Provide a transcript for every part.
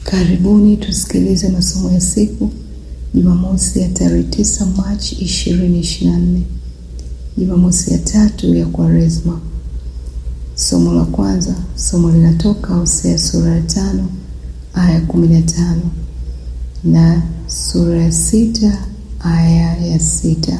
Karibuni tusikilize masomo ya siku Jumamosi ya tarehe 9 Machi 2024, Jumamosi ya tatu ya Kwaresma. Somo la kwanza, somo linatoka Hosea sura ya tano aya 15 na sura ya sita aya ya sita.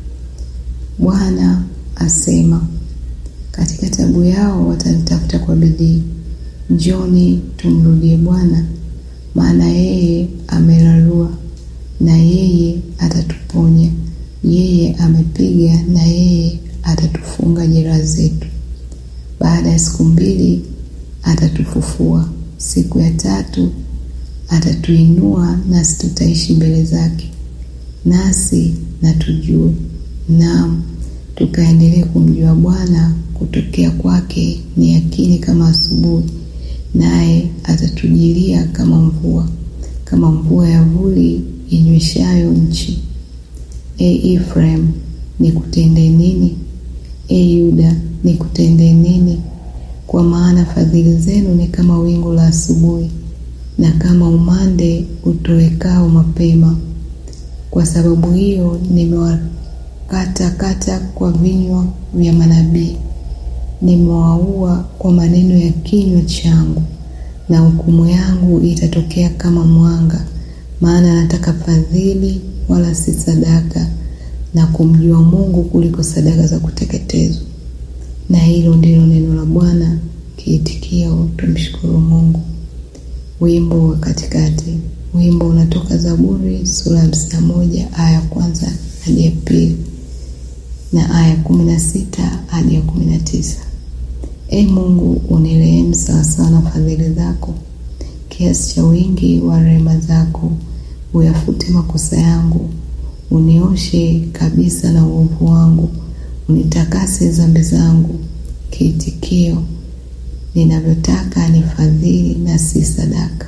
Bwana asema, katika tabu yao watanitafuta kwa bidii. Njoni tumrudie Bwana, maana yeye amerarua na yeye atatuponya, yeye amepiga na yeye atatufunga jeraha zetu. Baada ya siku mbili atatufufua, siku ya tatu atatuinua, nasi tutaishi mbele zake, nasi na tujue, naam tukaendelee kumjua Bwana. Kutokea kwake ni yakini kama asubuhi, naye atatujilia kama mvua, kama mvua ya vuli inyweshayo nchi. E Efraim, nikutende nini? E Yuda, nikutende nini? Kwa maana fadhili zenu ni kama wingu la asubuhi, na kama umande utowekao mapema. Kwa sababu hiyo nimewakatakata kwa vinywa vya manabii, nimewaua kwa maneno ya kinywa changu, na hukumu yangu itatokea kama mwanga. Maana nataka fadhili wala si sadaka, na kumjua Mungu kuliko sadaka za kuteketezwa. Na hilo ndilo neno la Bwana. Kiitikio, tumshukuru Mungu. Wimbo wa katikati. Wimbo unatoka Zaburi sura ya hamsini na moja aya ya kwanza hadi ya pili na aya kumi na sita hadi ya kumi na tisa. E Mungu, unirehemu sawasawa na fadhili zako, kiasi cha wingi wa rehema zako. Uyafute makosa yangu, unioshe kabisa na uovu wangu, unitakase dhambi zangu. Kiitikio, ninavyotaka ni fadhili na si sadaka.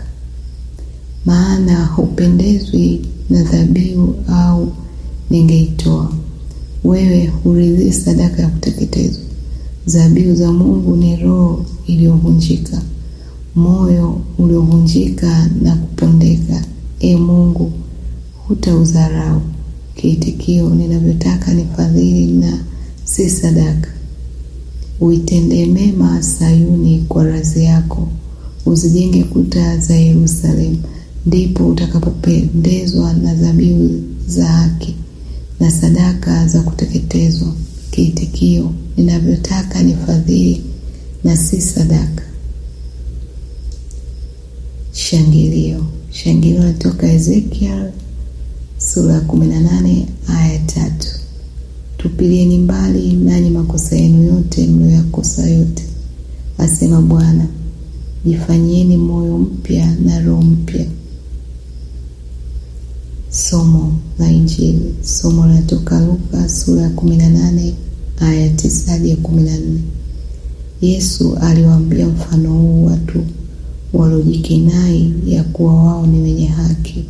Maana hupendezwi na dhabihu, au ningeitoa. Wewe huridhii sadaka ya kuteketezwa. Dhabihu za Mungu ni roho iliyovunjika, moyo uliovunjika na kupondeka. E Mungu, hutaudharau. Kiitikio, ninavyotaka ni fadhili na si sadaka. Uitendee mema Sayuni kwa radhi yako, uzijenge kuta za Yerusalemu. Ndipo utakapopendezwa na dhabihu za haki na sadaka za kuteketezwa. Kiitikio, ninavyotaka ni fadhili na si sadaka. Shangilio. Shangilio natoka Ezekiel sura ya kumi na nane aya tatu. Tupilieni mbali nanyi makosa yenu yote mlioyakosa yote, asema Bwana. Jifanyieni moyo mpya na roho mpya. Somo la Injili. Somo linatoka Luka sura ya kumi na nane aya ya tisa hadi ya kumi na nne. Yesu aliwaambia mfano huu watu waliojikinai ya kuwa wao ni wenye haki,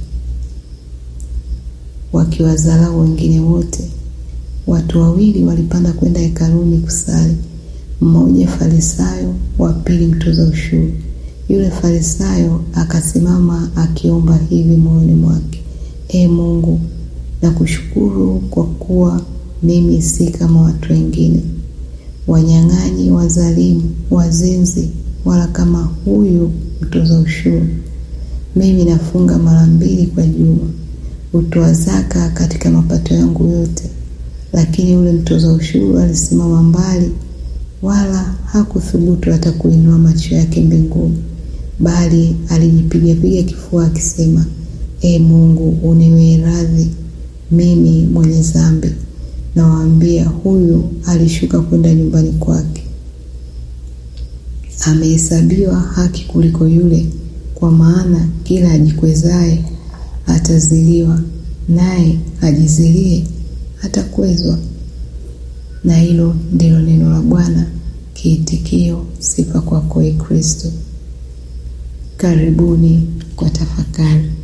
wakiwadharau wengine wote. Watu wawili walipanda kwenda hekaluni kusali, mmoja Farisayo, wa pili mtoza ushuru. Yule Farisayo akasimama akiomba hivi moyoni mwake, E Mungu, nakushukuru kwa kuwa mimi si kama watu wengine, wanyang'anyi, wazalimu, wazinzi, wala kama huyu mtoza ushuru. Mimi nafunga mara mbili kwa juma, hutoa zaka katika mapato yangu yote. Lakini yule mtoza ushuru alisimama mbali, wala hakuthubutu hata kuinua macho yake mbinguni, bali alijipigapiga kifua akisema, E Mungu, uniwie radhi mimi mwenye dhambi. Nawaambia, huyu alishuka kwenda nyumbani kwake amehesabiwa haki kuliko yule. Kwa maana kila ajikwezaye ataziliwa, naye ajizilie atakwezwa. Na hilo ndilo neno la Bwana. Kiitikio, sifa kwako, Ee Kristo. Karibuni kwa tafakari.